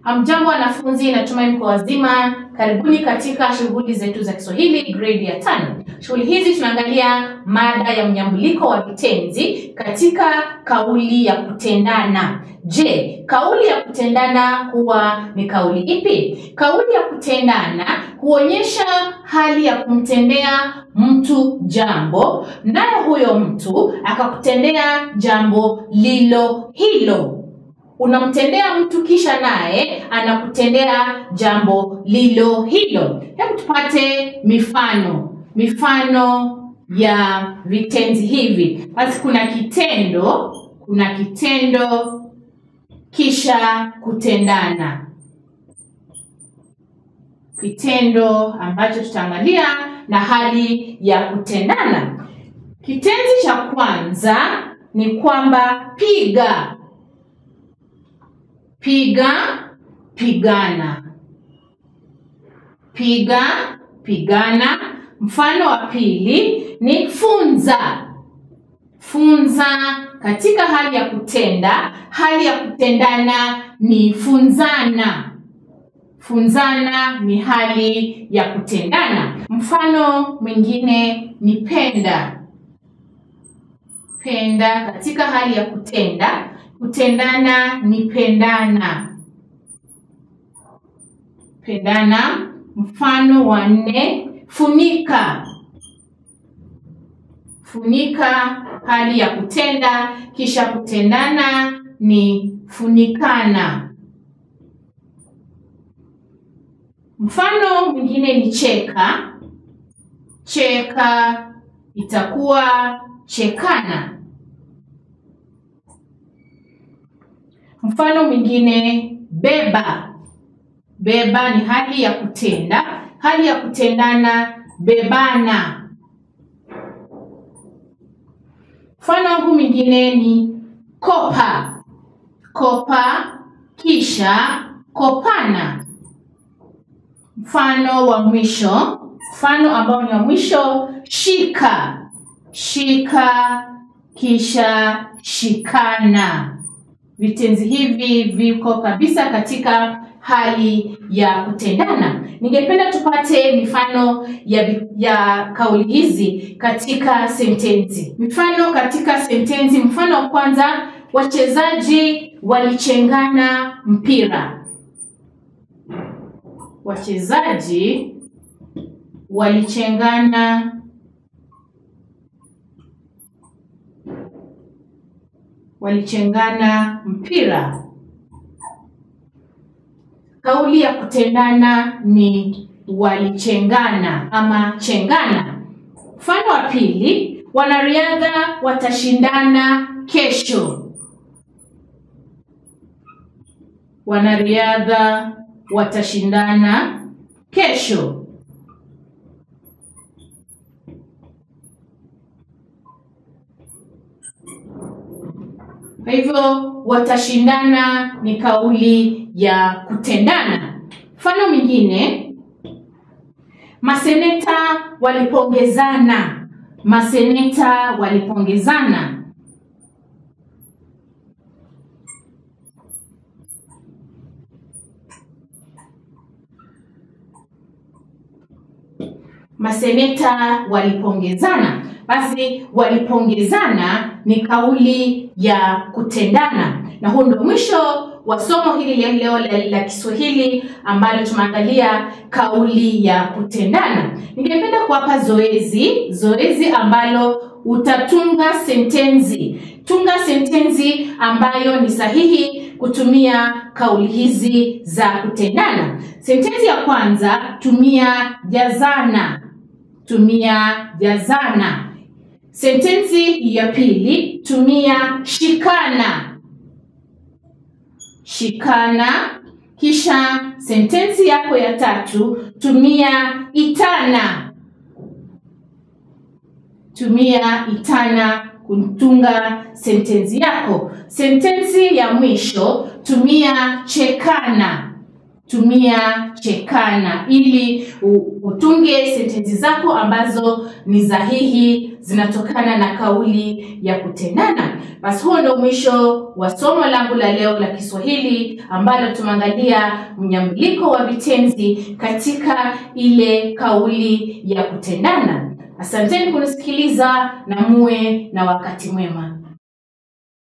Hamjambo wanafunzi, natumai mko wazima. Karibuni katika shughuli zetu za Kiswahili grade ya tano. Shughuli hizi tunaangalia mada ya mnyambuliko wa vitenzi katika kauli ya kutendana. Je, kauli ya kutendana huwa ni kauli ipi? Kauli ya kutendana huonyesha hali ya kumtendea mtu jambo, naye huyo mtu akakutendea jambo lilo hilo unamtendea mtu kisha naye anakutendea jambo lilo hilo. Hebu tupate mifano, mifano ya vitenzi hivi. Basi kuna kitendo, kuna kitendo kisha kutendana, kitendo ambacho tutaangalia na hali ya kutendana. Kitenzi cha kwanza ni kwamba piga piga pigana piga pigana mfano wa pili ni funza funza katika hali ya kutenda hali ya kutendana ni funzana funzana ni hali ya kutendana mfano mwingine ni penda penda katika hali ya kutenda kutendana ni pendana pendana mfano wa nne funika funika hali ya kutenda kisha kutendana ni funikana mfano mwingine ni cheka cheka itakuwa chekana Mfano mwingine beba. Beba ni hali ya kutenda, hali ya kutendana bebana. Mfano huu mwingine ni kopa. Kopa kisha kopana. Mfano wa mwisho, mfano ambao ni wa mwisho shika. Shika kisha shikana. Vitenzi hivi viko kabisa katika hali ya kutendana. Ningependa tupate mifano ya, ya kauli hizi katika sentensi. Mifano katika sentensi. Mfano wa kwanza, wachezaji walichengana mpira. Wachezaji walichengana walichengana mpira. Kauli ya kutendana ni walichengana ama chengana. Mfano wa pili, wanariadha watashindana kesho. Wanariadha watashindana kesho. Kwa hivyo watashindana ni kauli ya kutendana. Mfano mwingine, maseneta walipongezana. Maseneta walipongezana. Maseneta walipongezana. Basi walipongezana ni kauli ya kutendana, na huu ndio mwisho wa somo hili la leo la, la Kiswahili ambalo tumeangalia kauli ya kutendana. Ningependa kuwapa zoezi, zoezi ambalo utatunga sentensi. Tunga sentensi ambayo ni sahihi kutumia kauli hizi za kutendana. Sentensi ya kwanza, tumia jazana. Tumia jazana. Sentensi ya pili, tumia shikana. Shikana. Kisha sentensi yako ya tatu, tumia itana. Tumia itana kutunga sentensi yako. Sentensi ya mwisho, tumia chekana. tumia chekana ili u- utunge sentensi zako ambazo ni sahihi zinatokana na kauli ya kutendana basi huo ndio mwisho wa somo langu la leo la kiswahili ambalo tumeangalia mnyambuliko wa vitenzi katika ile kauli ya kutendana asanteni kunisikiliza na muwe na wakati mwema